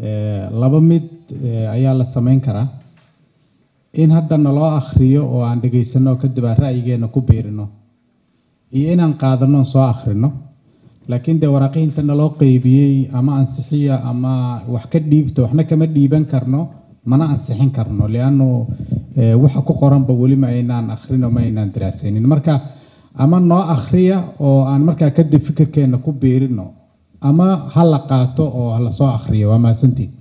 Eh, laba mid eh, ayaa la samayn karaa in hadda naloo akhriyo oo aan dhegaysano oo kadib aan ra'yigeena ku biirino iyo inaan qaadano oon soo akhrino laakiin dee waraaqihinta naloo qeybiyey ama ansixiya ama wax ka dhiibto waxna kama dhiiban karno mana ansixin karno liannu eh, waxa ku qoranba weli ma aynaan akhrino ma aynaan daraasaynin marka ama noo akhriya oo aan markaa kadib fikirkeena ku biirino ama ha la qaato oo ha la soo akhriyo waa mahadsantiin